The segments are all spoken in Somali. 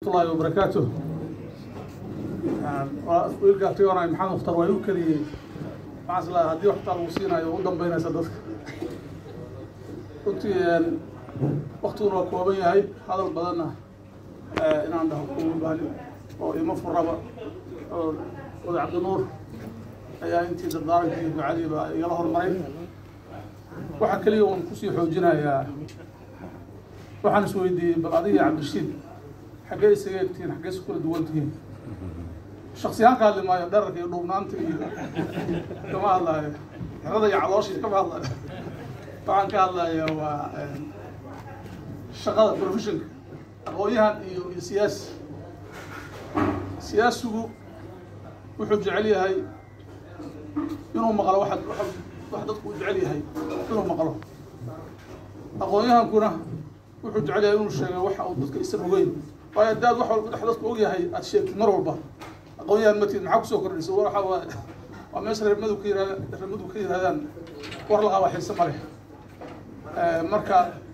waraxmatullaahi wabarakaatu wiilkaa tigoonay maxamed mukhtar waa igu keliyey maxaan is lahaa haddii waxtaa lagu siinayo u dambeynaysa dadka runtii waktiguna waa kooban yahay hadal badanna inaan dhaho kuma baahni oo ima furaba oo oday cabdinuur ayaa intii dardaarankii iyo ducadiiba igala hormaray waxaa keliya uun kusii xoojinayaa waxaan is weydiiyey bal adiga cabdishiid xaggee isaga egtihiin xaggee isu kala duwan tihiin shaksiyahaan ka hadli maayo dherarka iyo dhuubnaanta iyo kama hadlaayo xerada iyo calooshii kama hadlayo waxaan ka hadlaya waa shaqada professionka aqoon-yahan iyo iyo siyaasi siyaasigu wuxuu jecel yahay inuu maqlo waxa wax dadku u jecel yahay inuu maqlo aqoon-yahankuna wuxuu jecel yahay inuu sheego waxa uu dadka isan ogeyn waayo haddaad wax walba dhex dadku og yahay aad sheegtid mar walba aqoon-yahan matid maxaa kusoo kordhisa waxa waa waa meesha reermadu ka yirahda reermadu ka yirahdaan war la qaba xiise ma leh marka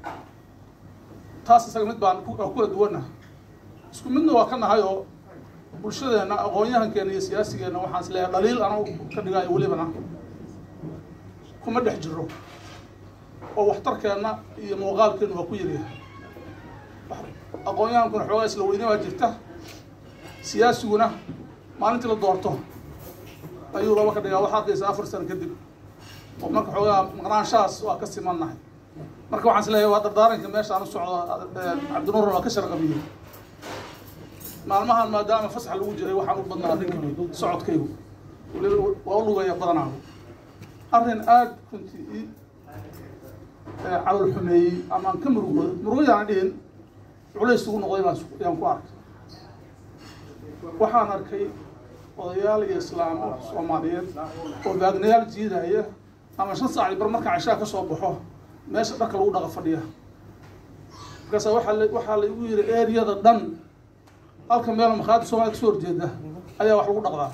taas isaga mid baan ku kula duwanna isku midna waa ka nahay oo bulshadeena aqoon-yahankeena iyo siyaasigeenna waxaan is leeyahay dhaliil anagu ka dhigaayo welibana kuma dhex jiro oo waxtarkeenna iyo muuqaalkeenu waa ku yaryahay aqoon-yahankuna xoogaa isla weyne waa jirta siyaasiguna maalintii la doorto ayuu laba ka dhigaa waxaa arkaysa afar sano kadib oo marka xoogaa maqnaanshahaas waa ka simannahay marka waxaan is leeyahay waa dardaaranka meeshaan u socdo cabdinuur waa ka sharqabiyey maalmahan maadaama fasax lagu jiray waxaan u badnaa arrinkii socodkaygu waliba waa u lugaya badanaa arrin aada runtii i calol xumeeyey ama aan ka murugoodo murugayaan dhihin culays ugu noqday baan yaan ku arkay waxaan arkay odayaal iyo islaamo soomaaliyeed oo baagnayaal jiidaya ama shan saac bar marka cashaa ka soo baxo meesha dharka lagu dhaqa fadhiya markaasa waaa la waxaa la igu yidhi eriyada dhan halka meelo makhaadi soomaliya kasoo horjeeda ayaa wax lagu dhaqdaa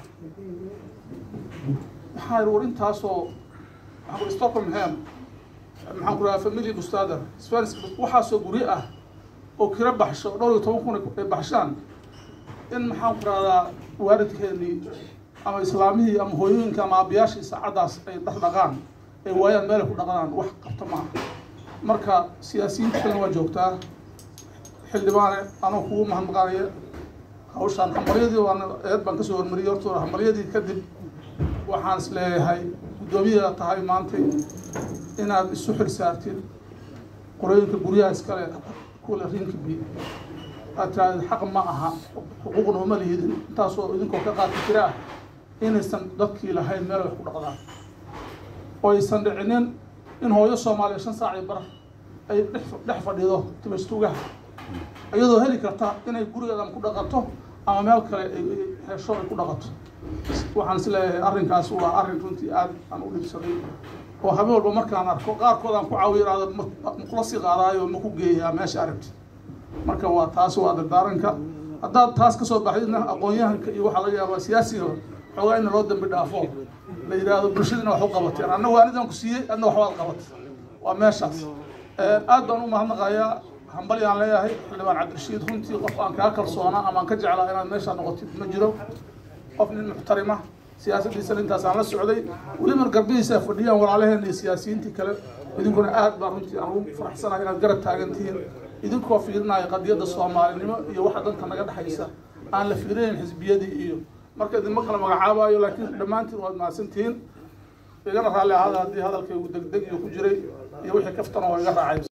maxaa yidhi war intaasoo maxaan ku stockholm ham maxaan ku rahaa family bustader spanish waxaasoo guryo ah oo kira baxsho dhowr iyo toban kun ay baxshaan in maxaan ku rahdaa waalidkeenii ama islaamihii ama hooyooyinka ama aabayaashii saacaddaas ay dhaqdhaqaan ay waayaan meel ay ku dhaqdaan wax qabta maaha marka siyaasiyiinta kalena waa joogtaa xildhibaane anoo kugu mahadnaqaanaya hawshaan hambalyadii waan eed baan kasoo hormariyey hortooda hambalyadii kadib waxaan is leeyahay guddoomiyaa tahay maantay inaad isu xil saartid qorooyinka guryaha iskale kuwale rinkibi aad tirahdid xaq ma aha xuquuqna uma lihidin intaasoo idinkoo ka qaadka jira ah inaysan dadkii lahayn meel wax ku dhaqdaan oo aysan dhicinin in hooyo soomaaliya shan saaci bar ay dhex fadhido timastugaha iyadoo heli karta inay gurigeeda ku dhaqato ama meel kale ay hesho ay ku dhaqato waxaan is leeyahay arrinkaas waa arrin runtii aad aan u dhibsaday oo habeen walba markaan arko qaarkood aan ku caawiyo iraado makula sii qaadaayo ma ku geeyaa meesha aragti marka waa taas waa dardaaranka haddaad taas kasoo baxdidna aqoon-yahanka iyo waxaa laga yaabaa siyaasiga xoogaa in loo dambi dhaafo la yidhaahdo bulshadina wax u qabateen anna waanidan ku siiyey adna waxbaad qabatay waa meeshaas aad baan u mahadnaqayaa hambali aan leeyahay xildhibaan cabdirashiid runtii qof aan kaa kalsoonaa ama aan ka jeclaa inaad meeshaa noqotid ma jiro qof nin muxtarima siyaasaddiisana intaasaan la socday weliba garbihiisa fadhiyaan walaalaheena iyo siyaasiyiintii kale idinkuna aad baan runtii aan ugu faraxsanahay inaad garab taagan tihiin idinkoo fiirinaya qadiyadda soomaalinimo iyo waxa danta naga dhexaysa aan la fiirinayn xisbiyadii iyo marka idinma kala magacaabayo laakiin dhammaantiin waad mahadsantihiin igana raalli ahaada haddii hadalkaygu degdeg iyo ku jiray iyo wixii kaftana waa iga raacay